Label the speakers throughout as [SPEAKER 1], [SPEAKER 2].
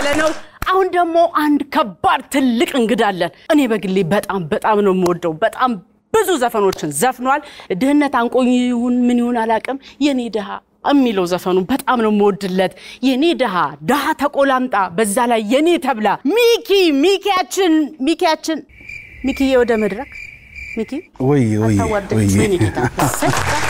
[SPEAKER 1] ያለ ነው። አሁን ደግሞ አንድ ከባድ ትልቅ እንግዳ አለን። እኔ በግሌ በጣም በጣም ነው የምወደው። በጣም ብዙ ዘፈኖችን ዘፍኗል። ድህነት አንቆኝ ይሁን ምን ይሁን አላውቅም። የኔ ድሃ የሚለው ዘፈኑ በጣም ነው የምወድለት። የኔ ድሃ ድሃ ተቆላምጣ፣ በዛ ላይ የኔ ተብላ ሚኪ ሚኪያችን ሚኪያችን ሚኪዬ ወደ መድረክ ሚኪ
[SPEAKER 2] ወይ ወይ
[SPEAKER 1] አታዋርደኝ፣
[SPEAKER 2] ወይ
[SPEAKER 1] ወይኔ ጌታ። እሰይ፣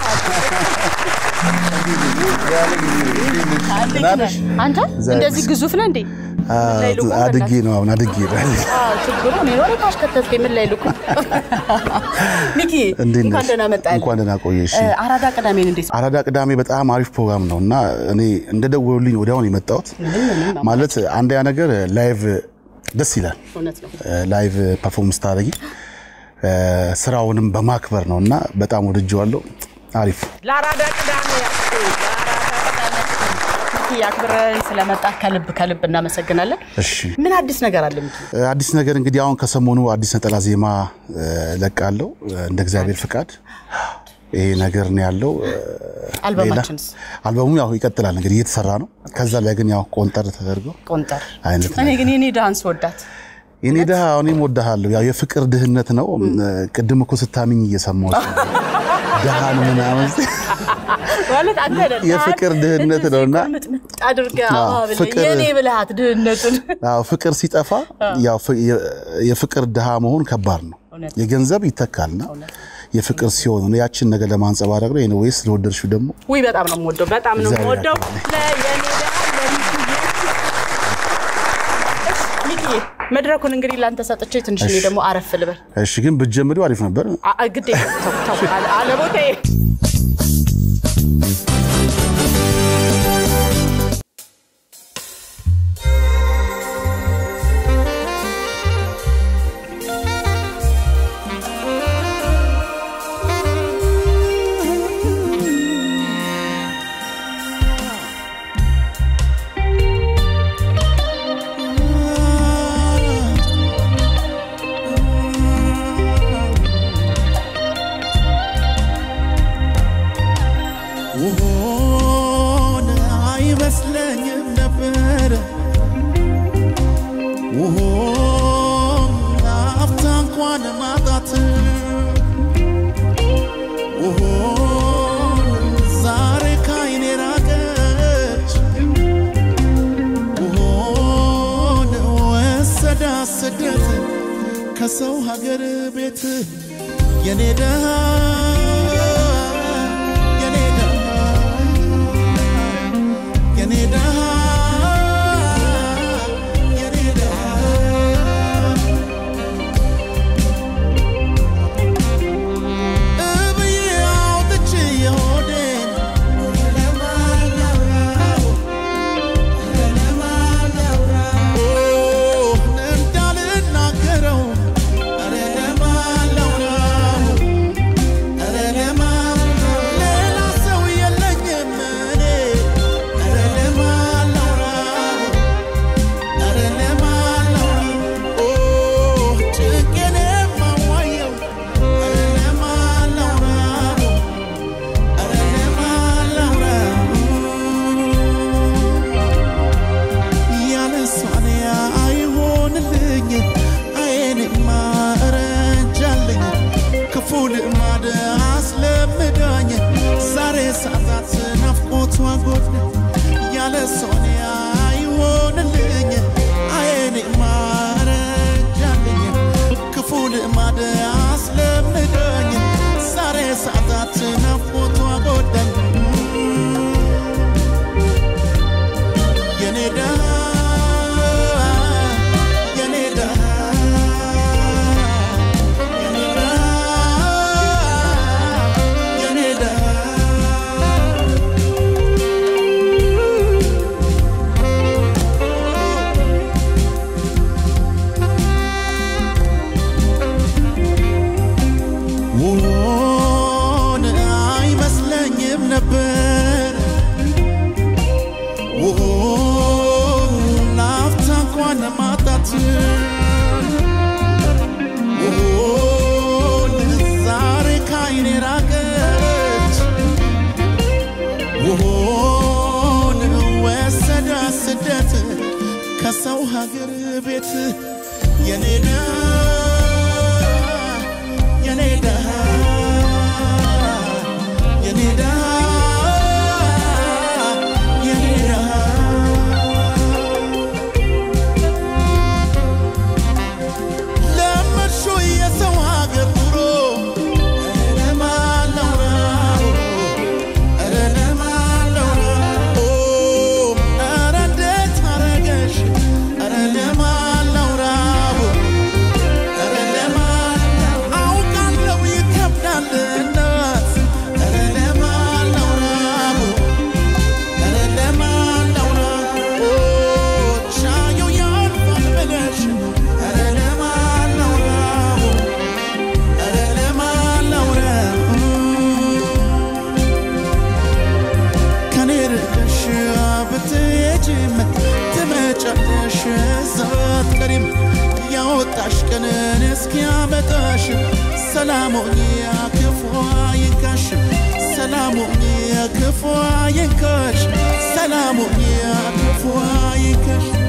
[SPEAKER 1] አንተ እንደዚህ ግዙፍ ነህ እንዴ? ላይ ልቁም
[SPEAKER 2] አድጌ
[SPEAKER 1] በእናትህ።
[SPEAKER 2] ነው አሁን አድጌ ነው።
[SPEAKER 1] አዎ፣ ችግሩ እኔ ነው ታች ከተትከኝ ምን ላይ ልቁም። ሚኪ
[SPEAKER 2] እንዴት ነሽ?
[SPEAKER 1] እንኳን ደህና መጣህ።
[SPEAKER 2] እንኳን ደህና ቆየሽ።
[SPEAKER 1] እ፣ አራዳ ቅዳሜን እንዴት
[SPEAKER 2] አራዳ ቅዳሜ በጣም አሪፍ ፕሮግራም ነው እና እኔ እንደደወሉልኝ ወዲያውኑ የመጣሁት ማለት አንደኛ ነገር ላይቭ ደስ ይላል።
[SPEAKER 1] እውነት ነው።
[SPEAKER 2] ላይቭ ፐርፎርምንስ ታደርጊ ስራውንም በማክበር ነው እና በጣም ወድጄዋለሁ። አሪፍ
[SPEAKER 1] ለአራዳ ቅዳሜ ሚኪ አክብረን ስለመጣ ከልብ ከልብ እናመሰግናለን።
[SPEAKER 2] እሺ
[SPEAKER 1] ምን አዲስ ነገር አለ ሚኪ?
[SPEAKER 2] አዲስ ነገር እንግዲህ አሁን ከሰሞኑ አዲስ ነጠላ ዜማ ለቃለው እንደ እግዚአብሔር ፍቃድ ይሄ ነገር ነው ያለው።
[SPEAKER 1] አልበማችንስ
[SPEAKER 2] አልበሙ ያው ይቀጥላል እንግዲህ እየተሰራ ነው። ከዛ ላይ ግን ያው ቆንጠር ተደርጎ
[SPEAKER 1] ቆንጠር።
[SPEAKER 2] አይነት
[SPEAKER 1] እኔ ግን የኔ ዳንስ ወዳት
[SPEAKER 2] የኔ ድሃ እኔም ወድሃለሁ። ያው የፍቅር ድህነት ነው። ቅድም እኮ ስታምኝ እየሰማሁሽ ነው። ድሃ ነው ምናምን
[SPEAKER 1] ማለት አንተ ነህ።
[SPEAKER 2] የፍቅር ድህነት ነው እና
[SPEAKER 1] ምጥምጥ አድርገህ
[SPEAKER 2] አዎ፣
[SPEAKER 1] አዎ ብለህ
[SPEAKER 2] ፍቅር-
[SPEAKER 1] የኔ ብልሃት ድህነቱን
[SPEAKER 2] አዎ ፍቅር ሲጠፋ ያው ፍ- የ- የፍቅር ድሃ መሆን ከባድ ነው።
[SPEAKER 1] እውነት።
[SPEAKER 2] የገንዘብ ይተካልና የፍቅር ሲሆን ነው ያችን ነገር ለማንጸባረቅ ነው። ኤኒዌይ ስለወደድሽው ደግሞ
[SPEAKER 1] ውይ በጣም ነው የምወደው፣ በጣም ነው
[SPEAKER 2] እግዚአብሔር
[SPEAKER 1] የምወደው።
[SPEAKER 2] ያክብርልኝ።
[SPEAKER 1] ለየኔ ደሃ ለሚኪዬ። እሺ፣ ሚኪዬ መድረኩን እንግዲህ ላንተ ሰጥቼ ትንሽ እኔ ደግሞ አረፍ ልበል።
[SPEAKER 2] እሺ፣ ግን ብትጀምሪው አሪፍ ነበር።
[SPEAKER 1] አ- አ- ግዴ ተው ተው አለ- አለ ቦታዬ
[SPEAKER 3] ውሆን አይመስለኝም ነበር ውሆን ላፍታ እንኳን ማጣት ውሆን ዛሬ ካይኔ ራቀች ውሆን ወሰዳ ስደት ከሰው ሀገር ቤት የኔ ደሃ የኔ ደሃ የኔ ደሃ የኔ ደሃ እብዬ አውጥቼ የሆዴን እንዳልናገረው ኧረ ለማን ላውራው ኧረ ለማን ሌላ ሰው የለኝም እኔ ኧረ ለማን ከሰው ሀገር ቤት የኔ ደሃ የኔ ደሃ የኔ ደሃ የኔ ደሃ ለመድሾ የሰው ሀገር ኑሮ ኧረ ለማን ላውራው ኧረ ለማን ላውራው ኧረ እንዴት አረገሽ ኧረ ለማን ላውራው ኧረ ለማን አውቃለሁ ይከብዳል እናት ኧረ ለማን ላውራው ኧረ ለማን ላውራው ሻዩ ያልፋል ብለሽ ኧረ ለማን ላውራው ኧረ ለማን ላውራው ከኔ ርቀሽ ብትሄጂም ትመጫለሽ እዛት ቀሪም ያወጣሽ ቀንን እስኪያመጣሽ ሰላሞኝ ክፉ ይንካሽ ሰላሞኝ ክፉ ይንካሽ ሰላሞኝ ክፉ ይንካሽ